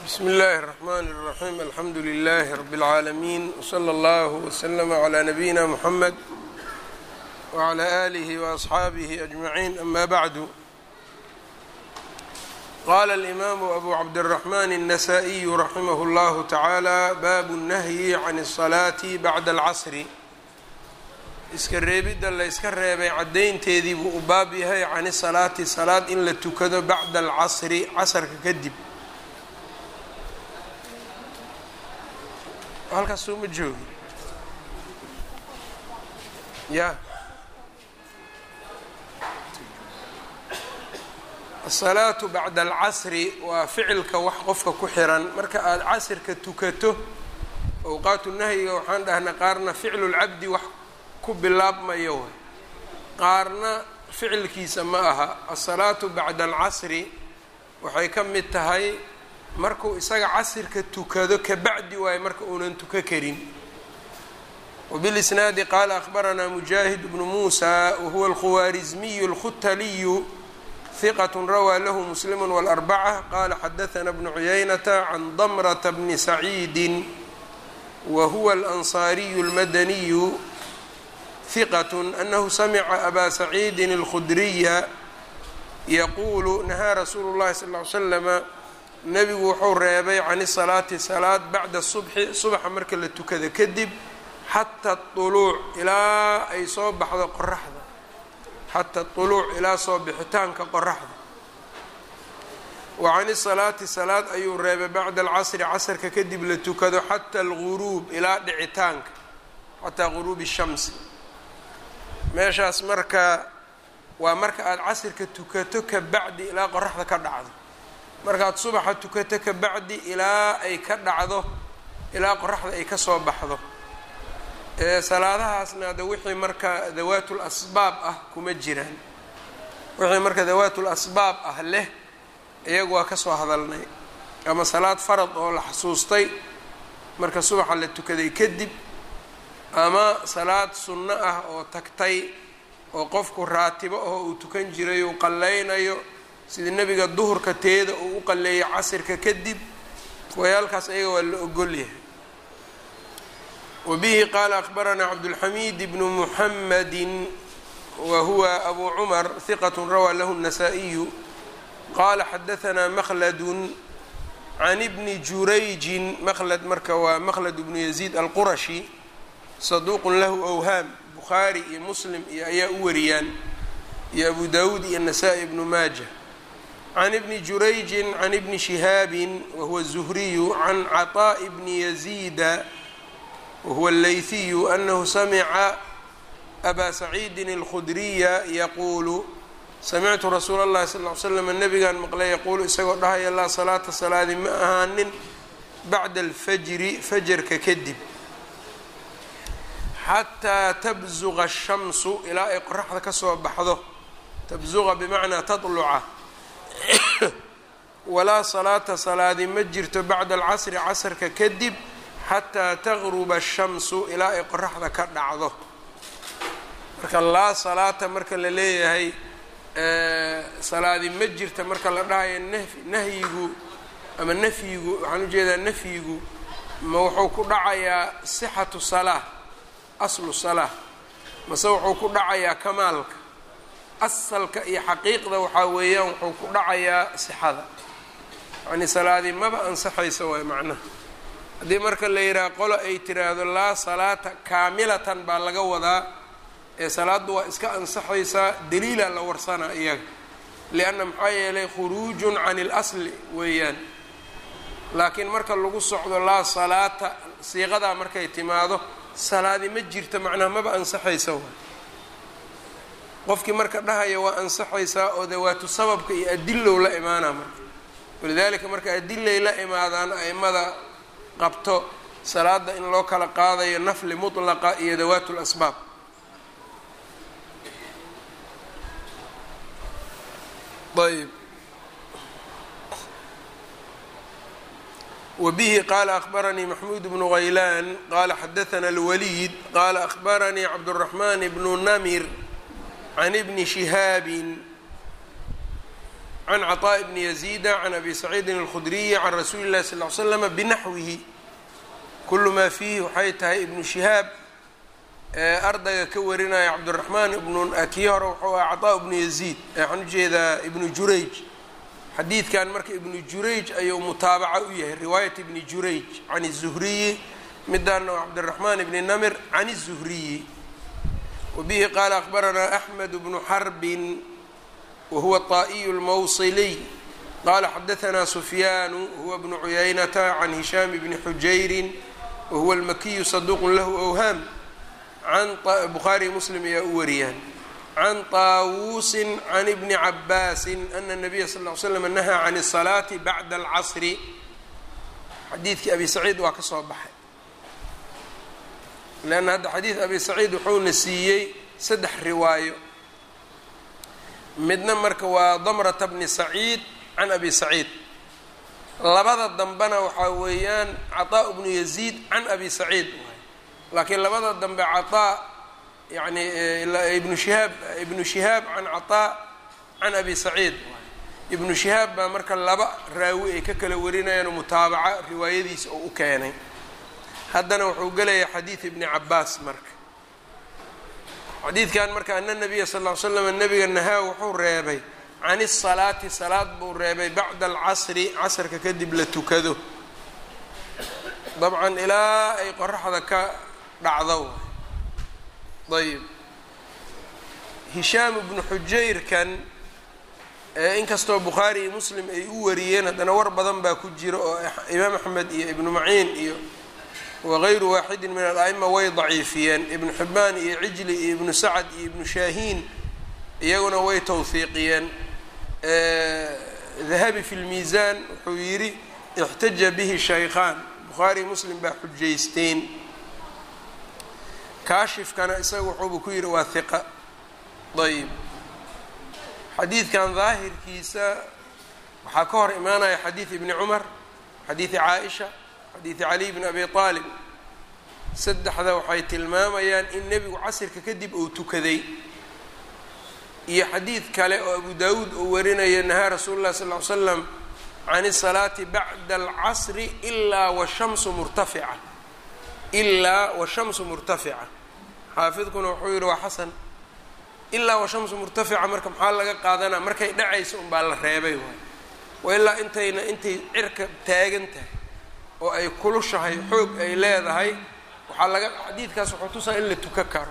bsmi اllahi الرحmn الرaxيm alxamdu لlh rb العaalamiin wslى اllah wslm عlى nabiyina mxamed wعlى آlih وaصxaabih أجmaعin ama bعdu qala اlimaamu abu cabdالرaحman النasائiyu raximah اllah taعaalى bab الnahyi can الصalaaةi bacda اlcasri iska reebidda la yska reebay caddaynteedii buu u baab yahay can isalaati salaad in la tukado bacda alcasri casarka kadib halkaas soo ma joogi ya asalaatu bacda alcasri waa ficilka wax qofka ku xiran marka aada casirka tukato awqaatu nahyiga waxaan dhahnay qaarna ficlu lcabdi wax ku bilaabmayo way qaarna ficilkiisa ma aha asalaatu bacda alcasri waxay ka mid tahay markuu isaga casirka tukado kabacdi waayo marka uunan tuka karin wbilisnaadi qaala akhbaranaa mujaahid bnu muusa wahuwa alkhuwaarizmiyu alkhutaliyu hiqat rawaa lahu muslimu wاlarbaca qaala xadaثana bnu cuyaynata can damrata bni saciidi wa huwa alansaariyu اlmadaniyu hiqat anahu samica abaa saciidin اlkhudriya yaquulu nahaa rasuulu llahi sal ly slama nebigu wuxuu reebay can isalaati salaad bacda subxi subaxa marka la tukada kadib xata uluuc ilaa ay soo baxdo qoraxda xata uluuc ilaa soo bixitaanka qoraxda wa can isalaati salaad ayuu reebay bacda alcasri casrka kadib la tukado xata alguruub ilaa dhicitaanka xataa guruubi shamsi meeshaas marka waa marka aada casirka tukato ka bacdi ilaa qoraxda ka dhacdo markaad subaxa tukato ka bacdi ilaa ay ka dhacdo ilaa qoraxda ay ka soo baxdo salaadahaasna ada wixii marka dawaatul asbaab ah kuma jiraan wixii marka dawaatul asbaab ah leh iyagu waa kasoo hadalnay ama salaad farad oo la xasuustay marka subaxa la tukaday kadib ama salaad sunno ah oo tagtay oo qofku raatibo oo uu tukan jiray uu qallaynayo sida nebiga duhurka teeda uu u qalleeyay casirka kadib wayaalkaas ayaga waa la ogolyahay wa bihi qaala akhbaranaa cabdulxamiid bnu muxamadi wa huwa abu cumar hiqat rawaa lahu الnasaa-iyu qaala xadahanaa makladun can ibni jurayjin makhlad marka waa makhlad bnu yaziid alqurashi saduuqun lahu awhaam bukhaari iyo muslim iyo ayaa u wariyaan iyo abu dawuud iyo nasaa-i ibnu maaja can ibni jurayjin can ibni shihaabin wahuwa الzuhriyu can caطaaءi bni yaziida wahuwa اleyhiyu anahu samica abaa saciidin اlkhudriya yaquulu samictu rasuula اllahi sal ly slam nabigaan maqlay yaquulu isagoo dhahaya laa salaata salaadi ma ahaanin bacda alfajri fajarka kadib xataa tabzuqa الshamsu ilaa ay qoraxda ka soo baxdo tabzuqa bimacnaa taطluca walaa salaata salaadi ma jirto bacda alcasri casrka kadib xataa taqruba الshamsu ilaa ay qoraxda ka dhacdo marka laa salaata marka la leeyahay salaadi ma jirta marka la dhahayo nahyigu ama nafyigu waxaan ujeedaa nafyigu ma wuxuu ku dhacayaa sixatu salaa aslu salaa mase wuxuu ku dhacayaa kamaalka asalka iyo xaqiiqda waxaa weeyaan wuxuu ku dhacayaa sixada yacnii salaadii maba ansaxaysa waay macnaha haddii marka la yidhaha qolo ay tiraahdo laa salaata kaamilatan baa laga wadaa ee salaaddu waa iska ansaxaysaa daliila la warsanaa iyaga lianna maxaa yeelay khuruujun can ilasli weeyaan laakiin marka lagu socdo laa salaata siiqadaa markay timaado salaadi ma jirta macnaha maba ansaxaysa waay qofkii marka dhahaya waa ansaxaysaa oo dawaatu sababka iyo adilow la imaanaa marka walidaalika marka adilay la imaadaan aimada qabto salaada in loo kala qaadayo nafli mutlaqa iyo dawaatu lasbaab ayb wbihi qaala akhbaranii maxmuud bnu haylaan qaala xadaana alwaliid qaala akhbaranii cabdالraxmaan bnu namir can ibni shihaabin can caطaaء bni yaziida can abi saciidin اlkhudriyi can rasuuli اllahi sal ly slama binaxwihi kulu maa fiihi waxay tahay ibnu shihaab ardayga ka warinaya cabdiraxmaan ibnu kii hore wuxuu aha caطaa ibnu yaziid waxaan ujeedaa ibnu jurayj xadiidkan marka ibnu jurayj ayuu mutaabaco u yahay riwaayat ibni jurayj can الzuhriyi midaana waa cabdiraxmaan ibni namir can الzuhriyi wabihi qaala akbaranaa axmed bnu xarbin wahuwa طaa'iyu اlmawsiliy qala xadaanaa sufyaanu huwa bnu cuyaynata can hishaam bni xujayrin wahuwa almakiyu saduuqu lahu awhaam can bukhaariy muslim ayaa u wariyaan can taawuusin can ibni cabaasin ana nabiya sal ly slam nahaa can الsalaati bacda alcasri xadiidkii abi saciid waa ka soo baxay leanna hadda xadiid abi saciid wuxuuna siiyey saddex riwaayo midna marka waa damrata bni saciid can abi saciid labada dambena waxaa weeyaan caطaa bnu yaziid can abi saciid laakiin labada dambe caطaa yani ibnu shihaab ibnu shihaab can caطaa can abi saciid ibnu shihaab baa marka laba raawi ay ka kala warinayaan mutaabaca riwaayadiisa oo u keenay haddana wuxuu gelayaa xadiid ibni cabaas marka xadiidkan marka ana nabiya sal ly slam nabiga nahaa wuxuu reebay can الsalaati salaad buu reebay bacda alcasri casrka kadib la tukado dabcan ilaa ay qoraxda ka dhacdo ayb hishaam ibnu xujayrkan inkastoo bukhaari iyo muslim ay u wariyeen haddana war badan baa ku jira oo imaam axmed iyo ibnu maciin iyo wagayru waaxidin min al-a'ima way daciifiyeen ibnu xibaan iyo cijli iyo ibnu sacad iyo ibnu shaahiin iyaguna way tawhiiqiyeen dahabi fi lmiisaan wuxuu yidhi ixtaja bihi shaykhaan bukhaari muslim baa xujaysteen kaashifkana isaga wuxuuba ku yidhi waa hiqa ayb xadiidkan daahirkiisa waxaa ka hor imaanaya xadiid ibni cumar xadiidi caaisha xadiidi caliy bni abi aalib saddexda waxay tilmaamayaan in nebigu casirka kadib uu tukaday iyo xadiid kale oo abu daawuud uu warinayo nahaa rasuulu llahi sal ly slam can الsalaati bacda alcasri ilaa washamsu murtafica ilaa washamsu murtafica xaafidkuna wuxuu yihi waa xasan ilaa washamsu murtafica marka maxaa laga qaadanaa markay dhacaysa unbaa la reebay waay wa ilaa intayna intay cirka taagan tahay oo ay kulushahay xoog ay leedahay waxaa laga xadiidkaas wuxuu tusaa in la tuka karo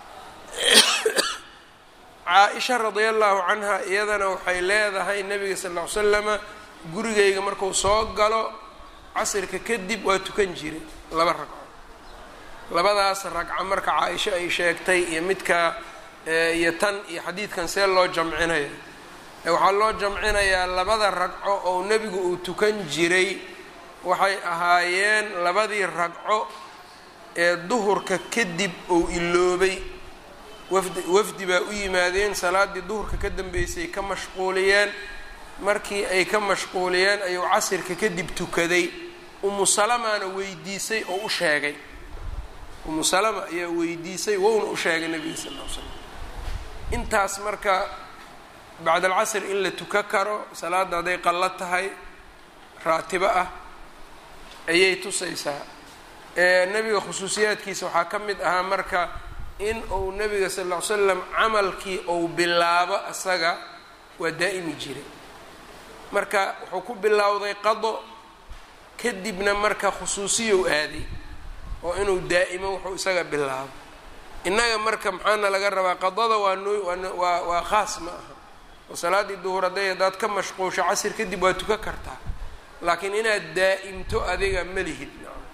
caa-isha radia allahu canha iyadana waxay leedahay nabiga sal ll ly slama gurigayga marku soo galo casirka kadib waa tukan jiray laba ragco labadaas ragco marka caa-isho ay sheegtay iyo midka iyo tan iyo xadiidkan see loo jamcinaya waxaa loo jamcinayaa labada ragco oo nebigu uu tukan jiray waxay ahaayeen labadii ragco ee duhurka kadib uu iloobay wafdi wafdi baa u yimaadeen salaaddii duhurka ka dambeysay ka mashquuliyeen markii ay ka mashquuliyeen ayuu casirka kadib tukaday umu salamaana weydiisay oo u sheegay umu salama ayaa weydiisay wowna u sheegay nabiga sal ll ly slam intaas marka bacd alcasr in la tuka karo salaadda hadday qallo tahay raatibo ah ayay tusaysaa nebiga khusuusiyaadkiisa waxaa ka mid ahaa marka in uu nebiga sal ll ly slam camalkii uu bilaabo asaga waa daa'imi jiray marka wuxuu ku bilowday qado kadibna marka khusuusiyow aaday oo inuu daa'imo wuxuu isaga bilaabo innaga marka maxaana laga rabaa qadada waa noo waa waa khaas ma aha oo salaaddii duhur hadday haddaad ka mashquusho casir kadib waa tuka kartaa laakiin inaad daa'imto adiga ma lihid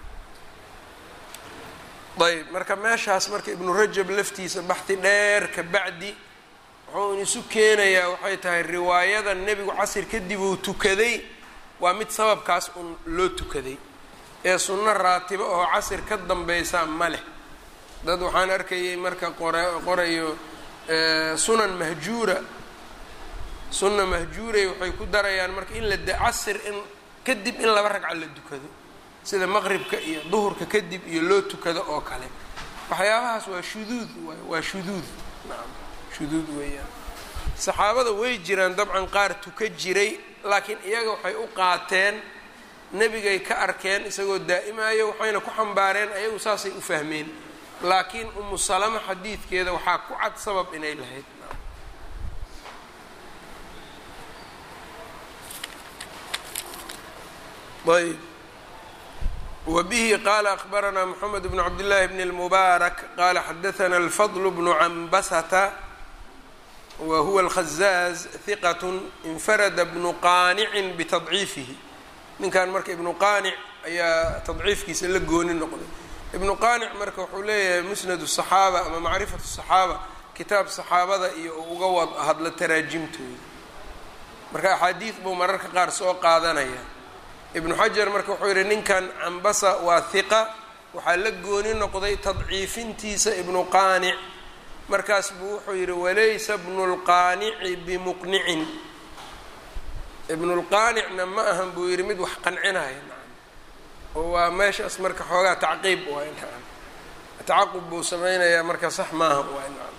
ayb marka meeshaas marka ibnu rajab laftiisa baxdi dheer ka bacdi wuxuu isu keenayaa waxay tahay riwaayada nebigu casir kadib uu tukaday waa mid sababkaas un loo tukaday ee sunno raatibo oo casir ka dambaysaa ma leh dad waxaan arkayay marka qore qorayo sunan mahjuura sunna mahjuuray waxay ku darayaan marka in la casir in kadib in laba ragca la tukado sida maqribka iyo duhurka kadib iyo loo tukado oo kale waxyaabahaas waa shuduud waay waa shuduud nacam shuduud weeyaan saxaabada way jiraan dabcan qaar tuka jiray laakiin iyaga waxay u qaateen nebigay ka arkeen isagoo daa'imayo waxayna ku xambaareen ayagu saasay u fahmeen laakiin umu salama xadiidkeeda waxaa ku cad sabab inay lahayd ayb wbihi qala akbaranaa mxamed bn cabdillaahi bn اlmubaarak qala xadaana alfadl bnu cambasata wa huwa alkhazaaz hiqat infarada bnu qaanicin bitadciifihi ninkan marka ibnu qaanic ayaa tadciifkiisa la gooni noqday ibnu qaanic marka wuxuu leeyahay musnad الصaxaaba ama macrifat الصaxaaba kitaab saxaabada iyo uga wad hadla taraajimtooda marka axaadiid buu mararka qaar soo qaadanaya ibnu xajar marka wuxuu yidhi ninkan cambasa waa hiqa waxaa la gooni noqday tadciifintiisa ibnu qaanic markaas buu wuxuu yidhi walaysa bnu lqaanici bimuqnicin ibnulqaanicna ma ahan buu yidhi mid wax qancinaya nacam oo waa meeshaas marka xoogaa tacqiib waay nacam tacaqub buu sameynayaa marka sax maaha waay nacam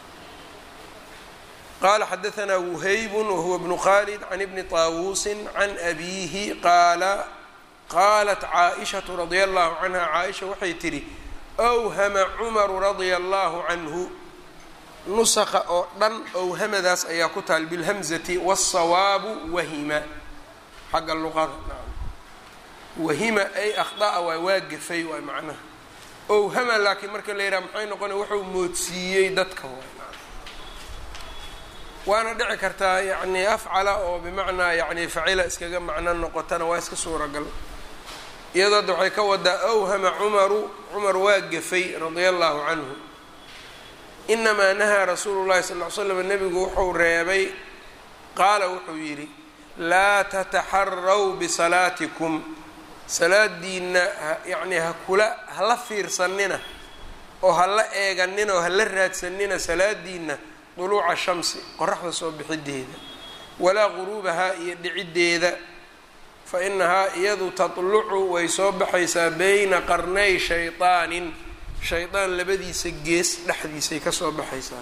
qala xadaanaa wuhaybun wahuwa bnu khalid can ibni taawuusin can abiihi qaala qaalat caaishatu radia allahu canha caaisha waxay tidhi awhama cumaru radia allahu canhu nusqa oo dhan owhamadaas ayaa ku taal bilhamzati wالsawaabu wahima xagga luqada naam wahima ay akhda'a waay waa gafay waay macnaha owhama laakiin marka la yidhaha maxay noqonaya wuxuu moodsiiyey dadka waay waana dhici kartaa yacni afcala oo bimacnaa yani facila iskaga macno noqotana waa iska suuragal iyadoo adda waxay ka wadaa awhama cumaru cumar waa gafay radia allahu canhu inamaa nahaa rasuulu llahi sal ly slam nebigu wuxuu reebay qaala wuxuu yidhi laa tataxaraw bisalaatikum salaadiina yani hakula hala fiirsanina oo hala eeganina oo hala raadsanina salaadiina duluuca shamsi qoraxda soo bixideeda walaa guruubahaa iyo dhiciddeeda fa inahaa iyadu tatlucu way soo baxaysaa bayna qarnay shayطaanin shaydaan labadiisa gees dhexdiisay ka soo baxaysaa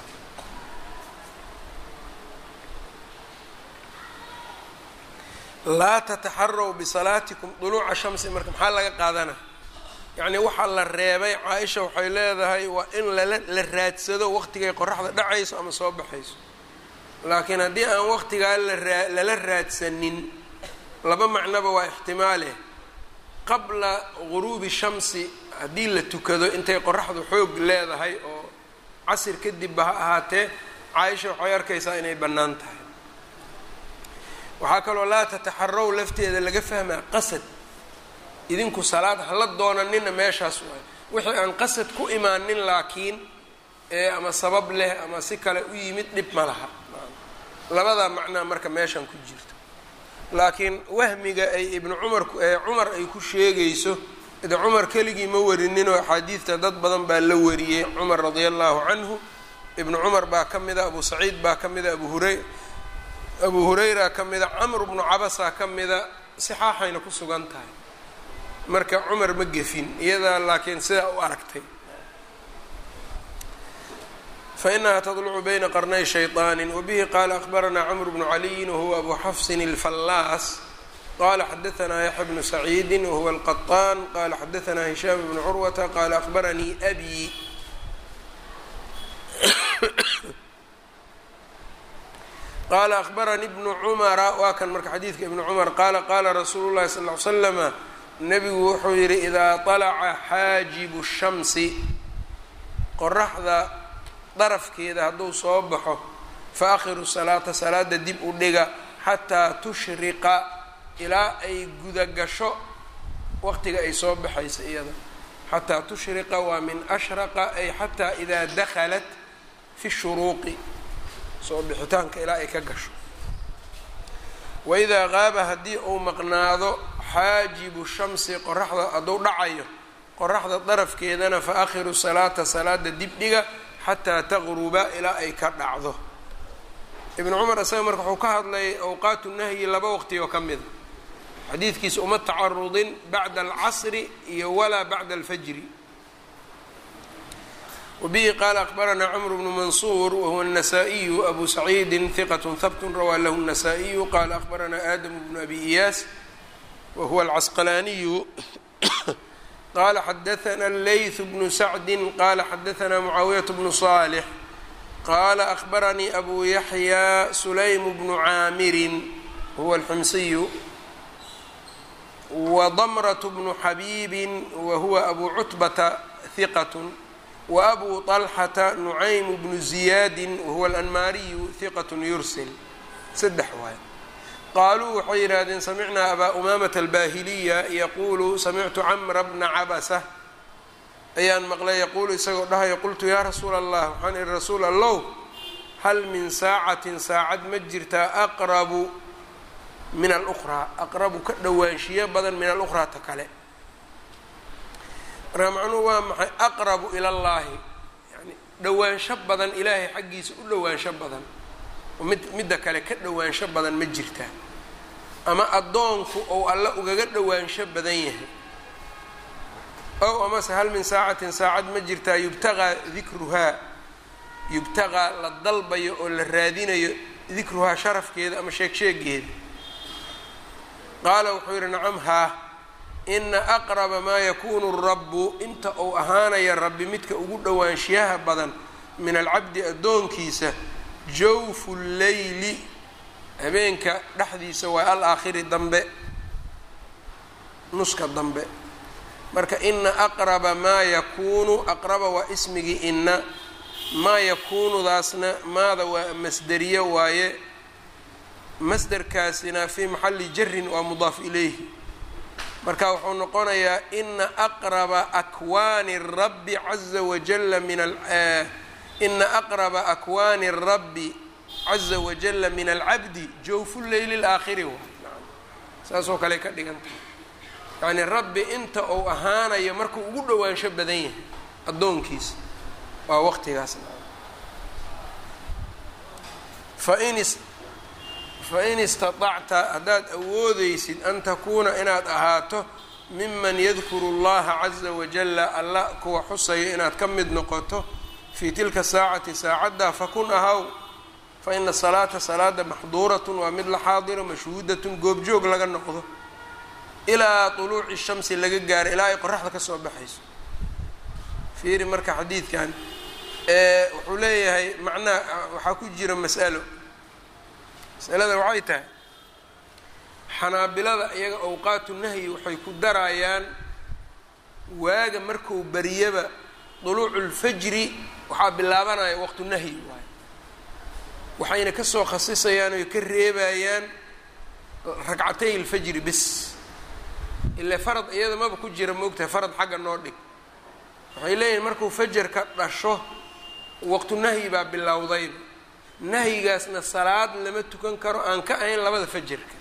laa tataxaraw bisalaatikum duluuca shamsi marka maxaa laga qaadana yacni waxaa la reebay caa-isha waxay leedahay waa in lala la raadsado waqtigay qoraxda dhacayso ama soo baxayso laakiin haddii aan waqtigaa laraa lala raadsanin laba macnoba waa ixtimaale qabla guruubi shamsi haddii la tukado intay qoraxdu xoog leedahay oo casir kadibba ha ahaatee caaisha waxay arkaysaa inay bannaan tahay waxaa kaloo laa tataxaraw lafteeda laga fahmaa qasad idinku salaad hala doonanina meeshaas waay wixii aan qasad ku imaanin laakiin ee ama sabab leh ama si kale u yimid dhib ma laha labadaa macnaa marka meeshan ku jirto laakiin wahmiga ay ibnu cumar ee cumar ay ku sheegayso de cumar keligii ma warininoo axaadiidta dad badan baa la wariyey cumar radia allahu canhu ibnu cumar baa ka mida abu saciid baa ka mida abu huray abu hurayra ka mida camr bnu cabasa ka mida sixaaxayna ku sugan tahay marka cumar ma gefin iyadaa laakiin sidaa u aragtay fainaha tadlucu bayna qarnay shayطaani wabihi qaala akbaranaa cmr bnu caliyin wahuwa abu xafsin اlfallaas qala xadaanaa yaxya bnu saciidi wahuwa alqaطaan qala xadaanaa hishaam bnu curwata qala akbaranii abi qala akbaranii bnu cumara waa kan marka xadiidka ibnu cumar qaala qaala rasuulu llahi sal ly slama nebigu wuxuu yidhi idaa طalaca xaajibu shamsi qoraxda darafkeeda hadduu soo baxo fa akhiru salaata salaada dib u dhiga xataa tushriqa ilaa ay gudagasho waqtiga ay soo baxaysa iyada xataa tushriqa waa min ashraqa ay xataa idaa dakhalat fi shuruuqi soo bixitaanka ilaa ay ka gasho waidaa qaaba haddii uu maqnaado xaajibu shamsi qoraxda hadduu dhacayo qoraxda darafkeedana fa akhiru salaata salaada dibdhiga xataa taqruba ilaa ay ka dhacdo ibnu cumar isaga marka wuxuu ka hadlayay awqaatu nahyi laba waqti oo ka mida xadiidkiisa uma tacarudin bacda alcasri iyo walaa bacda alfajri wbihi qaala akbaranaa cmr bnu mansuur wahuwa النasaaئiyu abu saciidi hiqaة habt rawaa lahu النasaaئiyu qala akbaranaa aadamu bnu abi iyaas wahuwa alcasqalaaniyu qala xadaثna layث bnu sacdi qala xadaثna mucaawiyaة bnu صaalx qala akbaranii abu yaxya sulaym bnu caamirin huwa alximsiyu wdmrة bnu xabiibi wahuwa abu cutbata hiqaة wabu طalxata nucaym bnu ziyaadi wahuwa alanmaariyu hiqaة yursil saddex waay qaaluu waxay yidhaahdeen samicnaa abaa umaamata albahiliya yaquulu samictu camra bna cabasa ayaan maqlay yaquulu isagoo dhahayo qultu yaa rasuula allah waxaan ihi rasuul allow hal min saacatin saacad ma jirtaa aqrabu min alukhraa aqrabu ka dhowaanshiyo badan min alukhraa ta kale markaa macnuhu waa maxay aqrabu ila llaahi yani dhowaansho badan ilaahay xaggiisa u dhowaansho badan mid midda kale ka dhowaansho badan ma jirtaa ama addoonku ou alle ugaga dhowaansho badan yahay ow amase hal min saacatin saacad ma jirtaa yubtaqaa dikruhaa yubtaqaa la dalbayo oo la raadinayo dikruhaa sharafkeeda ama sheeg sheegeeda qaala wuxuu yidhi nacam haa ina aqraba maa yakunu rabbu inta uu ahaanaya rabbi midka ugu dhowaanshiyaha badan min alcabdi addoonkiisa jawfu leyli habeenka dhexdiisa waa alaakhiri dambe nuska dambe marka ina aqraba maa yakuunu aqraba waa ismigii ina maa yakuunudaasna maada waa masderiye waaye masderkaasina fii maxalli jarin waa mudaaf ilayhi marka wuxuu noqonayaa ina aqraba akwaani rabbi caza wajala min ina aqraba akwaani rabbi caza wajala min alcabdi jawfu leyli laakhiri waay saasoo kale ka dhigan tahay yacni rabbi inta uu ahaanayo markuu ugu dhowaansho badan yahay addoonkiisa waa waqtigaas fain fain istaطacta haddaad awoodeysid an takuuna inaad ahaato miman yadkuru اllaha caza wajala alla kuwa xusayo inaad ka mid noqoto fii tilka saacati saacaddaa fakun ahaw faina salaata salaada maxduuratun waa mid la xaadiro mashhuudatun goobjoog laga noqdo ilaa طuluuci shamsi laga gaaro ilaa ay qoraxda ka soo baxayso fiiri marka xadiidkan wuxuu leeyahay macnaha waxaa ku jira mas'alo masalada waxay tahay xanaabilada iyaga awqaatu nahyi waxay ku darayaan waaga marku bariyaba duluucu lfajri waxaa bilaabanaya waqtu nahyi waayo waxayna kasoo khasisayaan oy ka reebayaan ragcatay lfajri bis ile farad iyada maba ku jira moogtahay farad xagga noo dhig waxay leeyihin markuu fajarka dhasho waqtu nahyi baa bilowdayba nahyigaasna salaad lama tukan karo aan ka ahayn labada fajarka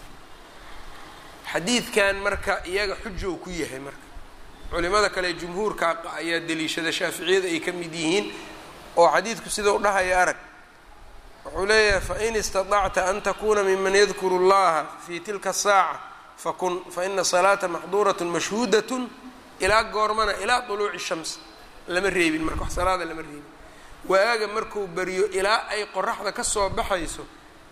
xadiidkan marka iyaga xujow ku yahay marka culimada kale jumhuurka ayaa deliishada shaaficiyada ay ka mid yihiin oo xadiidku sida u dhahaya arag wuxuu leeyahay fain istaطacta an takuna miman yadkuru اllaha fi tilka saaca fakun faina salaata maxduurat mashhuudat ilaa goormana ilaa طuluuci shams lama reebin marka wax salaada lama reebin waaga markuu beriyo ilaa ay qoraxda ka soo baxayso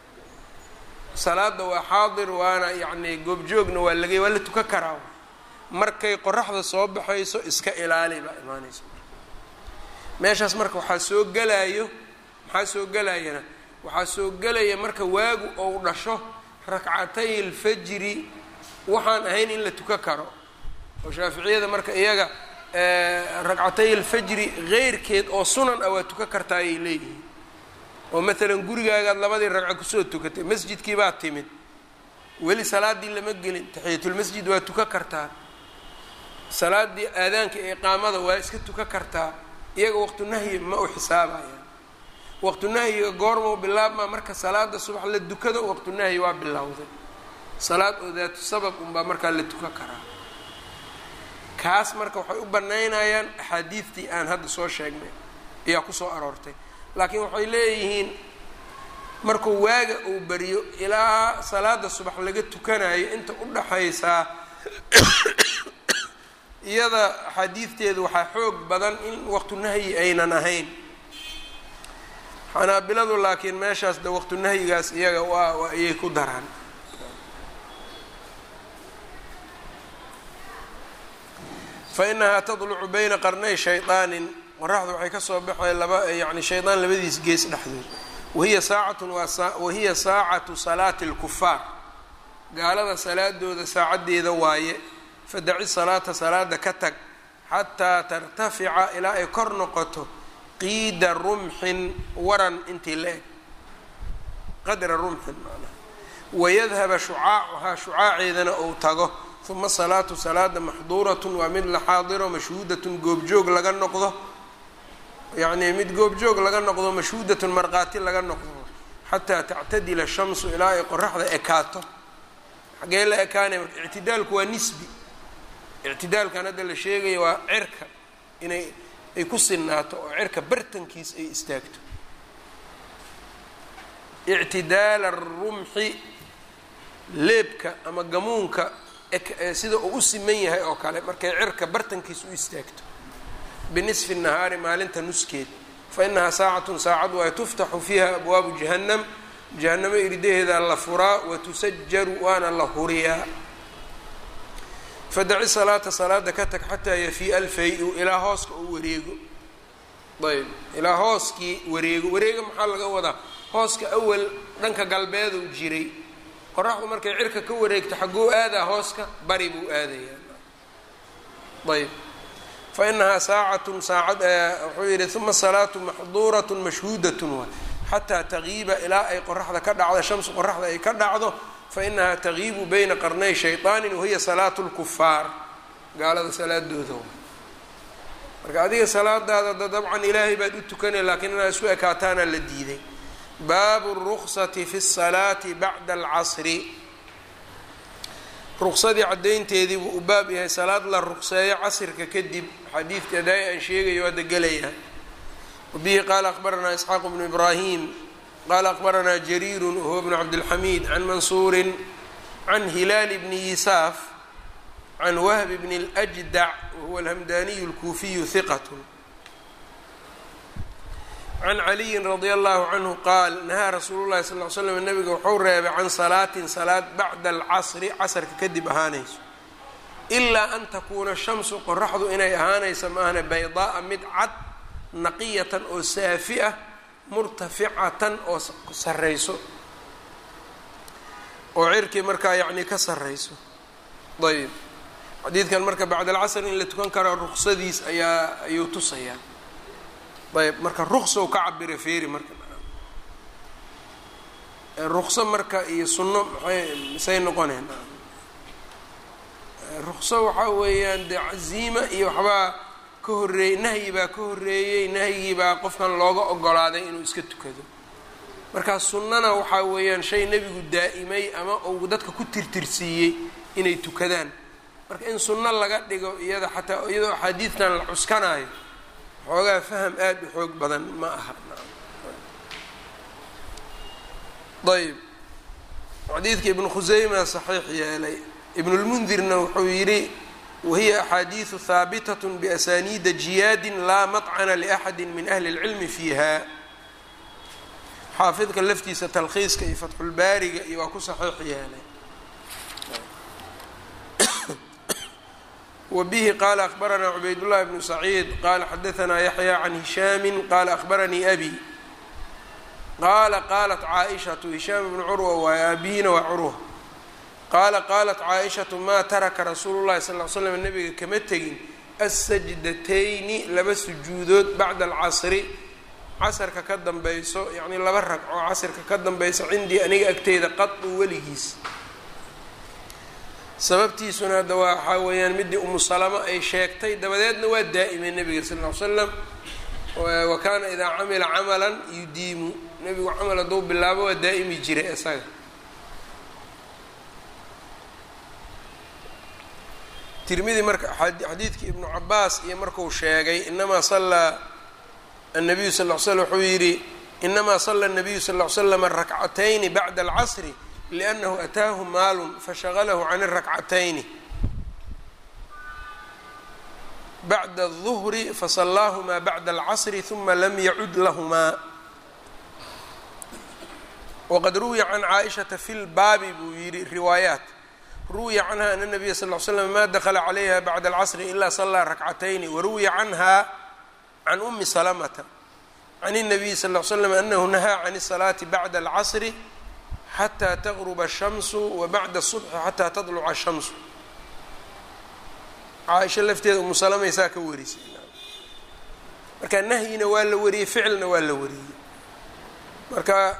salaada waa xaadir waana yacni goobjoogna waa laga waa la tukan karaa markay qoraxda soo baxayso iska ilaali baa imaanaysa meeshaas marka waxaa soo gelayo maxaa soo gelayana waxaa soo gelaya marka waagu ou dhasho rakcatay alfajri waxaan ahayn in la tukan karo oo shaaficiyada marka iyaga ragcatay alfajri keyrkeed oo sunan ah waa tukan kartaa ayay leeyihiin oo maalan gurigaagaad labadii ragco kusoo tukatay masjidkii baad timid weli salaadii lama gelin taxiyatulmasjid waa tukan kartaa salaadii aadaanka ee iqaamada waa iska tukan kartaa iyaga waqtu nahyi ma u xisaabayaan waqtu nahyiga goormau bilaabmaa marka salaada subax la dukado waqtu nahyi waa bilowday salaad oo daatu sabab unbaa markaa la tukan karaa kaas marka waxay u banaynayaan axaadiidtii aan hadda soo sheegnay ayaa kusoo aroortay laakiin waxay leeyihiin markuu waaga uu beriyo ilaa salaada subax laga tukanayo inta u dhaxaysaa iyada axaadiidteedu waxaa xoog badan in waqtu nahyi aynan ahayn xanaabiladu laakiin meeshaas de waqtu nahyigaas iyaga waa waa ayay ku daraan fa inahaa tadlucu bayna qarnay shaydaanin qoraxdu waxay kasoo baxay laba yani shaydaan labadiis gees dhexdood wahiya saacatun wahiya saacatu salaati اlkufaar gaalada salaadooda saacaddeeda waaye fadaci salaata salaada ka tag xataa tartafica ilaa ay kor noqoto qiida rumxin waran intii la eg qadra rumxin manaa wayadhaba shucaacuhaa shucaaceedana ou tago uma salaatu salaada maxduuratun waa mid la xaadiro mashhuudatun goobjoog laga noqdo yacnii mid goobjoog laga noqdo mashhuudatun markhaati laga noqdo xataa tactadila shamsu ilaa ay qoraxda ekaato xagee la ekaanay marka ictidaalku waa nisbi ictidaalkan hadda la sheegaya waa cirka inay ay ku sinaato oo cirka bartankiis ay istaagto ictidaal arumxi leebka ama gamuunka sida uu u siman yahay oo kale markay cirka bartankiis u istaagto binisfi nahaari maalinta nuskeed fa inahaa saacatun saacad waay tuftaxu fiiha abwaabu jahannam jahanamo iridaheeda la furaa watusajaru waana la huriyaa fadaci salaata salaada ka tag xataa yafiia alfay-u ilaa hooska uu wareego ayb ilaa hooskii wareego wareega maxaa laga wadaa hooska awal dhanka galbeeduu jiray qoraxdu markay cirka ka wareegto xagguu aadaa hooska bari buu aadayaa ayb fa inahaa saacatun saacad wuxuu yihi uma salaatu maxduuratun mashhuudatun waay xataa tagiiba ilaa ay qoraxda ka dhacdo shamsu qoraxda ay ka dhacdo fa inahaa tagiibu bayna qarnay shayطaanin wahiya salaatu lkufaar gaalada salaadooda marka adiga salaadaada da dabcan ilaahay baad u tukanay laakiin inaad isku ekaataana la diiday baabu ruksati fi الsalaati bacda alcasri ruqsadii caddaynteedii buu u baab yahay salaad la ruqseeyo casrka kadib xadiidka daai aan sheegayo hadda gelaya wabihi qaala akbaranaa isxaaq bnu ibraahim qaala akbaranaa jariiru wahuwa bnu cabdilxamiid can mansuurin can hilaal bni yisaaf can wahb bni اljdac wahuwa alhamdaniyu اlkuufiyu hiqat can caliyin radia allahu canhu qaal nahaa rasuulu llahi sal l slam nabiga wuxuu reebay can salaatin salaad bacda alcasri casrka kadib ahaanayso ilaa an takuuna shamsu qoraxdu inay ahaanaysa maahne baydaaa mid cad naqiyatan oo saafi ah murtaficatan oo sarrayso oo cirkii markaa yacnii ka sarrayso ayb xadiidkan marka bacda alcasr in la tukan karo ruqsadiis ayaa ayuu tusayaa ayb marka ruqsow ka cabira feeri marka ruqso marka iyo sunno maxay misay noqoneen ruqso waxaa weeyaan dee caziima iyo waxbaa ka horreeyey nahyi baa ka horreeyey nahyigii baa qofkan looga ogolaaday inuu iska tukado markaa sunnana waxaa weeyaan shay nebigu daa'imay ama uu dadka ku tirtirsiiyey inay tukadaan marka in sunno laga dhigo iyada xataa iyadoo axaadiidtan la cuskanaayo xoogaa faham aada u xoog badan ma aha ayb xadiidka ibnu khuseyma saxiix yeelay ibnulmundirna wuxuu yidhi wahiya axaadiidu haabitat biasaniida jiyaadin laa maطcana liaxadi min ahli اlcilmi fiiha xaafidka laftiisa talkhiiska iyo fatxulbaariga iyo waa ku saxiix yeelay wbihi qala akbaranaa cubaydاllahi bnu saciid qala xadaanaa yaxya can hishaami qala akbaranii abi qaala qaalat caaishatu hishaam ibnu curwa waaye aabihina waa curwa qaala qaalat caaishatu maa taraka rasuulu llahi sal l slam nabiga kama tegin assajdatayni laba sujuudood bacda alcasri casarka ka dambayso yacnii laba ragco casrka ka dambayso cindii aniga agteyda qadu weligiis sababtiisuna hadda waa waxaa weeyaan midii umu salamo ay sheegtay dabadeedna waa daa'imay nebiga sal ll ly slam wa kaana idaa camila camalan yudiimu nebigu camal hadduu bilaabo waa daa'imi jiray isaga tirmidi marka xadiidkii ibnu cabaas iyo marku sheegay inamaa sallaa annabiyu sal l slam wuxuu yidhi inamaa sala nabiyu sal l slama rakcatayni bacda alcasri liannahu ataahu maalun fashagalahu can irakcatayni bacda الظhri faصlaaهmaa bacda الcasri ثuma lam yacud lahumaa wqad ruwiya can caaئiشhaةa fi lbaabi buu yihi riwaayaat ruwiya canha ana الnabiya sal ll slam ma dakla calayha bacda اlcasri ila salaa rakcatayni waruwiya canha can umi salamata can الnabiyi sal ll slam anahu nahaa can الsalaati bacda اlcasri xataa taqruba الshamsu wa bacda الصubxi xataa tadluca الshamsu caaisha lafteeda umu salamaysaa ka warisay marka nahyina waa la wariyey ficilna waa la wariyey marka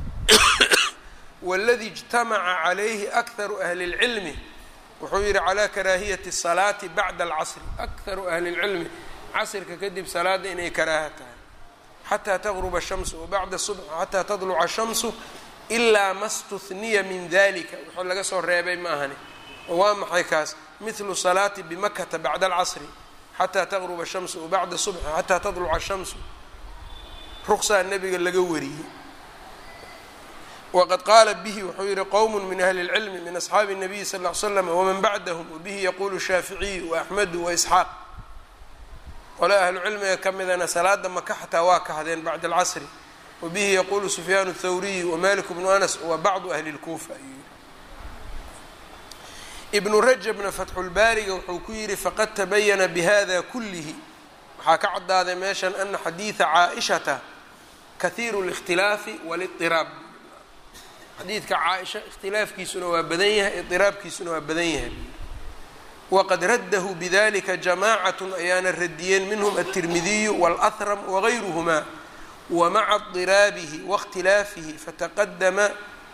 wاladi اجtamaca calayhi akharu ahli اlcilmi wuxuu yihi calaa karaahiyati الsalaati bacda اlcasri akharu ahli اlcilmi casrka kadib salaada inay karaaha tahay xataa taqruba الshamsu wabacda subx xataa tadluca الshamsu ilaa ma stuniya min dalika wuxuu laga soo reebay ma ahani oo waa maxay kaas mithlu salaati bimakata bacda alcasri xataa taqruba الshamsu wabacda subxi xataa tadluca الshamsu ruqsaa nebiga laga wariyey wqad qaala bihi wuxuu yihi qowm min ahli اlcilmi min asxaabi الnabiyi sal ll ly slam wman bacdahm wabihi yaqulu shaaficiyu waaxmedu waisxaaq qole ahlu cilmiga ka midana salaada maka xataa waa kahdeen bacda alcasri wabihi yaqulu sufyaan الthawriyu wamalik bnu anas wa bacdu ahli اlkuufa ibnu rajabna fatxulbaariga wuxuu ku yihi faqad tabayana bihada kulihi waxaa ka cadaaday meeshan ana xadiida caaishata kahiiru اlاkhtilaafi wاlاطiraab xadiidka caaisha ikhtilaafkiisuna waa badan yahay idiraabkiisuna waa badan yahay waqad raddahu bidalika jamacat ayaana radiyeen minhm aلtirmidiyu wاlأhram wagayruhma wamaca اdiraabihi waاkhtilaafihi fataqadama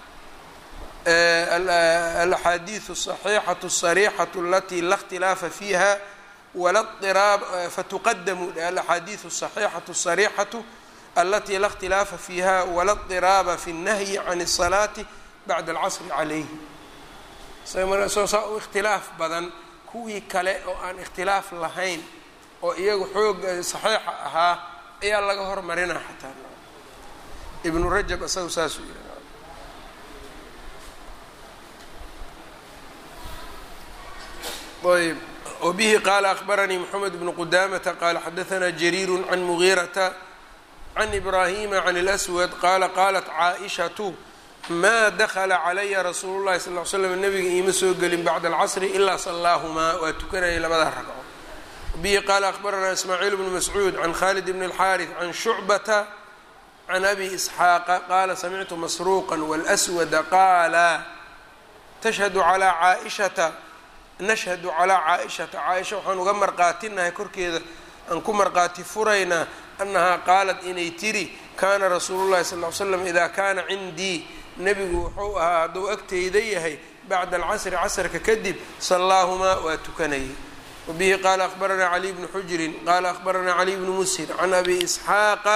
alaxaadiiثu الصaxiixaةu الصariixaةu alati la اkhtilaafa fiiha fatuqadamu alaxaadiiثu الصaxiixaةu الصariixaةu alati la اkhtilaafa fiiha wala اطiraaba fi الnahyi can الsalaati bacda اlcasri calayhi soo saa u ikhtilaaf badan kuwii kale oo aan ikhtilaaf lahayn oo iyagu xoog saxiixa ahaa ayaa laga hormarina xataa ibnu rajab isagu saasuu yihi ayb wbihi qaala akbaranii mxamed bnu qudamata qaala xadaثna jariiru can mugiirata can ibraahima can اlأswad qaala qaalat caaئishatu maa dakla calaya rasuulu llahi sal l slam nabiga iima soo gelin bacda alcasri ilaa salaahumaa waa tukanayay labada ragco bihi qaala akbaranaa ismaaciil bnu mascuud can khalid bn اlxaariث can shucbata can abi isxaaqa qaala samictu masruuqa wاlأswada qaala tashhadu calىa caaishata nashhadu calaa caaishata caaisha waxaan uga marqaatinahay korkeeda aan ku marqaati furaynaa annahaa qaalat inay tiri kaana rasuulu llahi sal l slam idaa kaana cindii nebigu wuxuu ahaa hadduu agteyda yahay bacda alcasri casrka kadib sallaahumaa waa tukanayay wabihi qaala akhbaranaa caliy bnu xujrin qaala akhbaranaa caliy bnu mushir can abi isxaaqa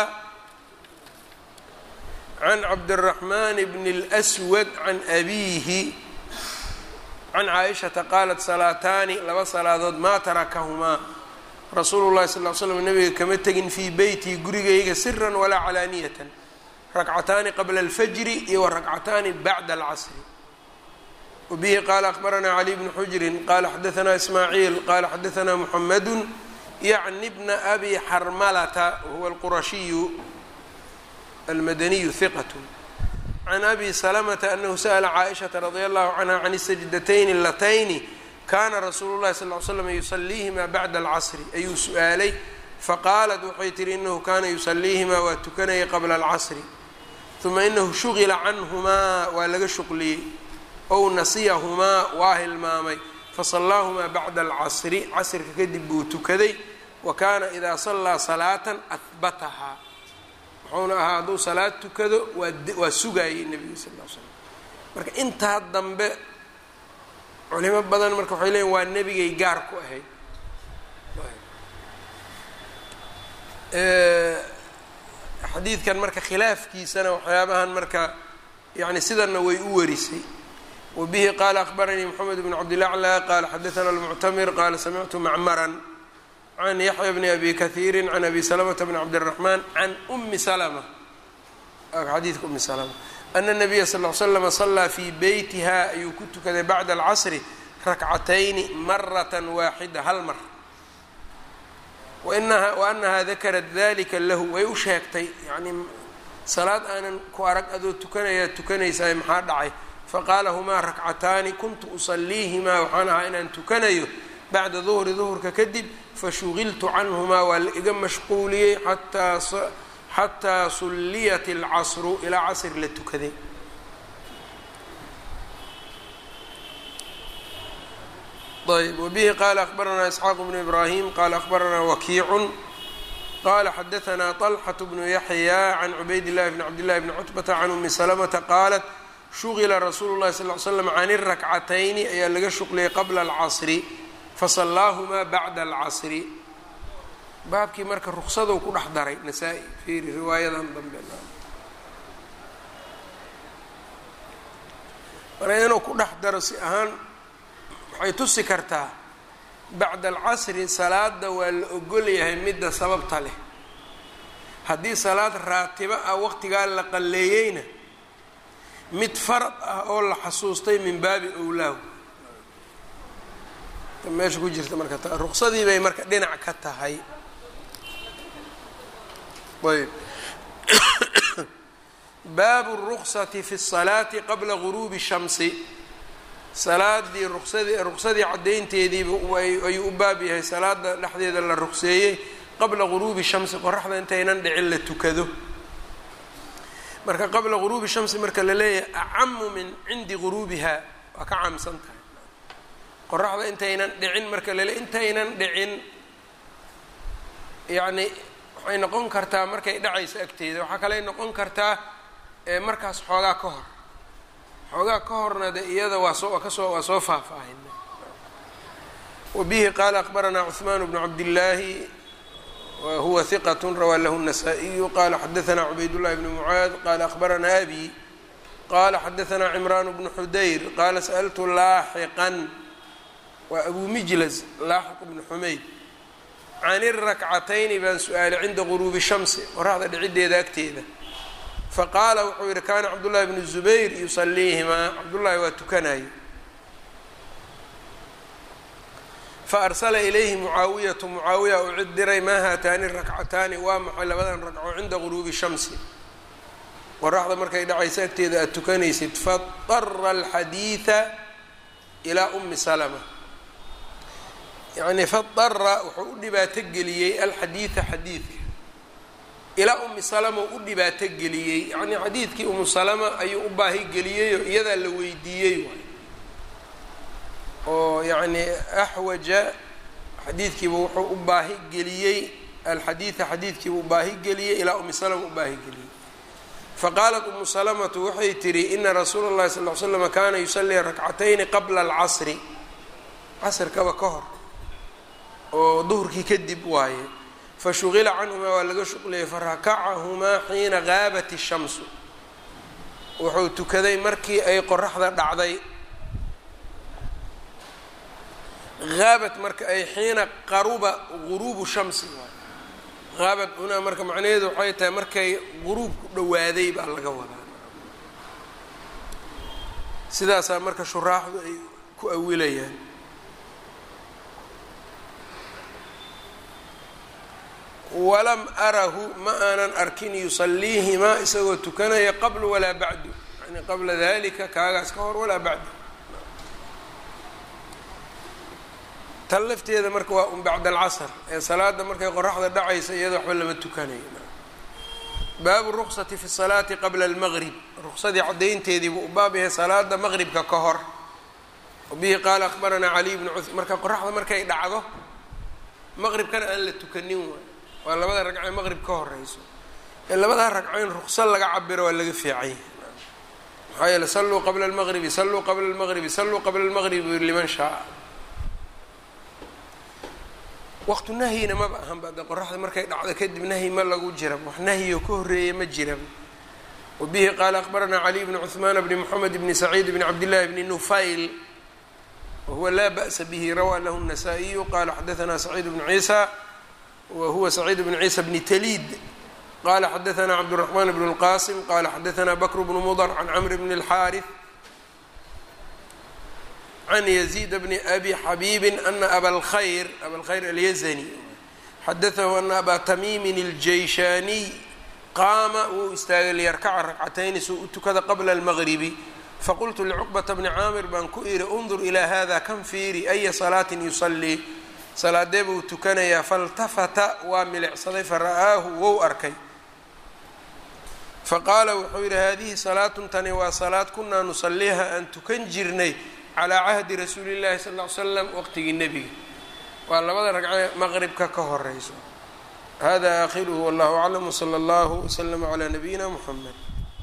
can cabdiraxmaan bni اlswad can abiihi can caaishata qaalat salaataani laba salaadood maa tarakahumaa rasuulu llahi sal l slam nabiga kama tegin fii beytii gurigayga siran walaa calaaniyatan rakcataani qabla alfajri iyo wa rakcataani bacda alcasri wabihi qaala akhbaranaa cali bnu xujrin qaala xadaanaa ismaaciil qaala xadaanaa muxamadu yacni bna abi xarmalata wahuwa alqurashiyu almadaniyu hiqat can abi salamata anahu sa'la caaishata radia allahu canha can isajdatayni latayni kaana rasuulu llahi sal l slam yusaliihimaa bacda alcasri ayuu su-aalay faqaalat waxay tihi inahu kaana yusaliihimaa waa tukanayay qabla alcasri uma inahu shugila canhumaa waa laga shuqliyey ow nasiyahumaa waa hilmaamay fasallaahumaa bacda alcasri casrka kadib buu tukaday wa kaana idaa sallaa salaatan ahbatahaa wuxuuna ahaa hadduu salaad tukado waa waa sugaayey nebiga sal l slam marka intaa dambe culimo badan marka waxay leeyiin waa nebigay gaar ku ahayd xadiidkan marka khilaafkiisana waxyaabahan marka yani sidanna way u warisay wabihi qaala akhbaranii moxamed bn cabdilaclى qaala xadaana almuctamir qaala samictu macmaran can yaxya bni abi kahiiri can abi salamata bni cabdiraxmaan can umi salma xadiidka umi salma ana nabiya sal l slama sallaa fii beytiha ayuu ku tukaday bacda alcasri rakcatayni maratan waaxida hal mar wainaha waanahaa dakarat dalika lahu way u sheegtay yacnii salaad aanan ku arag adoo tukanayaa tukanaysaa maxaa dhacay faqaala humaa rakcataani kuntu usaliihimaa waxaan ahaa inaan tukanayo bacda duhri duhurka kadib fashuqiltu canhumaa waa la iga mashquuliyey xataa xataa sulliyat alcasru ilaa casr la tukaday ayb wbihi qala akbaranaa isxaaq bnu ibrahim qala akbaranaa wakiicun qala xadaanaa طalxaة bnu yaxya can cubayd اllahi bn cabd llahi bni cutbata can umi salamata qaalat shugila rasuulu llahi sal l slam can irakcatayni ayaa laga shuqliyay qabla alcasri fasallaahumaa bacda alcasri baabkii marka ruqsadou ku dhex daray nasaa-i fiiri riwaayadan dambe marka inuu ku dhex daro si ahaan waxay tusi kartaa bacda alcasri salaada waa la ogol yahay midda sababta leh haddii salaad raatibo ah waqtigaa la qalleeyeyna mid farad ah oo la xasuustay min baabi owlaahu meesha ku jirta marka ruqsadii bay marka dhinac ka tahay ayb baabu الruqsati fi الsalaati qabla guruubi shamsi salaadii ruqsadii ruqsadii caddaynteediiba ayuu u baab yahay salaada dhexdeeda la ruqseeyey qabla guruubi shamsi qoraxda intaynan dhicin la tukado marka qabla guruubi shamsi marka la leeyahay acamu min cindi guruubiha waa ka caamsan tahay qoraxda intaynan dhicin marka lale intaynan dhicin yacni waxay noqon kartaa markay dhacayso agteeda waxaa kaley noqon kartaa markaas xoogaa ka hor xoogaa ka horna de iyada waa soo kasoo waa soo faahfaahina wa bihi qaala akbaranaa cuثmaan bnu cabdillaahi wa huwa hiqat rawaa lahu الnasaa-iyu qala xadaanaa cubaydullahi bni mucaad qala akbaranaa abi qala xadaanaa cimraan bnu xudayr qaala sa'ltu laaxiqan waa abu mijlas laaxiq bnu xumayd can irakcatayni baan su-aalay cinda guruubi shamsi qoraxda dhiciddeeda agteeda faqaala wuxuu yihi kaana cabdullahi bnu zubayr yusaliihimaa cabdullaahi waa tukanayo faarsala ilayhi mucaawiyatu mucaawiya uu cid diray maa haataani rakcataani waa maxay labadan ragco cinda guruubi shamsi qoraxda markay dhacaysa agteeda aad tukanaysid fadara alxadiida ilaa umi salama yacni fadara wuxuu u dhibaato geliyey alxadiida xadiidka ilaa umi salama u u dhibaato geliyey yacnii xadiidkii umu salama ayuu u baahi geliyeyoo iyadaa la weydiiyey waay oo yacni axwaja xadiidkiiba wuxuu u baahi geliyey alxadiida xadiidkiiba u baahi geliyey ilaa umi salama u baahi geliyey faqaalat umu salamatu waxay tihi ina rasuula اllahi sal l slama kaana yusalii rakcatayni qabla alcasri casrkaba ka hor oo duhurkii kadib waaye fashuqila canhumaa waa laga shuqliyey farakacahumaa xiina gaabat الshamsu wuxuu tukaday markii ay qoraxda dhacday haabat marka ay xiina qaruba guruubu shamsi waay haabad hunaa marka macnaheedu waxay tahay markay guruubku dhowaaday baa laga wadaa sidaasaa marka shuraaxdu ay ku awilayaan walam arahu ma aanan arkin yusaliihimaa isagoo tukanaya qabl walaa bacdu yani qabla dalika kaagaas ka hor walaa bacdu tan lafteeda marka waa un bacda alcasr ee salaada markay qoraxda dhacaysa iyada waxba lama tukanayo baabu ruqsati fi salaati qabla almaqrib ruqsadii caddaynteedii buu u baab yahay salaada maqribka ka hor bihi qaala akbaranaa caliy bnu cu marka qoraxda markay dhacdo maqribkana aan la tukanin waay waa labada ragcee maqrib ka horeyso ee labadaa ragco in ruqso laga cabiro waa laga fiican yahay maxaa yeele salluu qabla almaqribi salluu qabla almaqribi salluu qabla almaqribi liman shaaa waqtu nahyina maba ahanba de qoraxda markay dhacdo kadib nahyi ma lagu jiraba wax nahyioo ka horreeya ma jiraba wabihi qaala akbaranaa caliy bni cuثmaan bni moxamed bni saciid bni cabdillahi bni nufayl wahuwa laa ba'sa bihi rawaa lahu الnasaa-iyu qala xadaanaa saciid bnu ciisa wa huwa saciid bnu ciisa bni taliid qala xadaanaa cabdالraxmaan bn اlqasim qala xadaanaa bakr bnu mudr can camr bni اlxaariث can yaziid bni abi xabiibi ana aba lkhayr aba lkhayr alyazani xadaahu ana abaa tamiimin اljayshaaniy qaama wuu istaagay liyarkaca ragcatayni suu u tukada qabla اlmagribi faqultu licuqbata bni caamir baan ku idhi undur ilaa hada kan fiiri aya salaatin yusalii salaadee buu tukanayaa faltafata waa milicsaday fara'aahu wou arkay faqaala wuxuu yidhi hadihi salaatun tani waa salaad kunaa nusaliiha aan tukan jirnay calaa cahdi rasuuli llahi sal ly slam waqtigii nebiga waa labada ragcee maqribka ka horeyso hada aakhiruhu wallahu aclam wsala allahu wslama calaa nabiyina muxamed